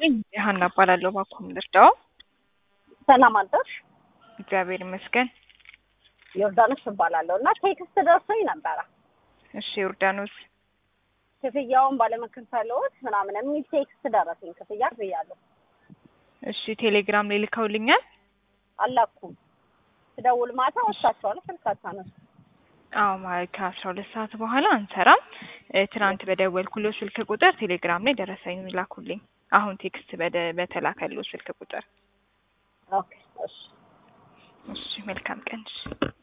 ይስጥልኝ ሀና እባላለሁ። ባኩም ልርዳው? ሰላም አደርሽ? እግዚአብሔር ይመስገን። ዮርዳኖስ እባላለሁ እና ቴክስት ደርሶኝ ነበረ እሺ ዮርዳኖስ፣ ክፍያውን ባለመከፈሎት ምናምን የሚል ቴክስት ደረሰኝ። ክፍያ ብያለሁ እሺ ቴሌግራም ላይ ልከውልኛል። አላኩም። ስደውል ማታ ወጥታችኋለሁ፣ ስልክ አታነሱ። አዎ ማለት ከአስራ ሁለት ሰዓት በኋላ አንሰራም። እ ትናንት በደወልኩሎ ስልክ ቁጥር ቴሌግራም ላይ ደረሰኝ ላኩልኝ። አሁን ቴክስት በደ- በተላከሎ ስልክ ቁጥር። ኦኬ እሺ እሺ መልካም ቀን። እሺ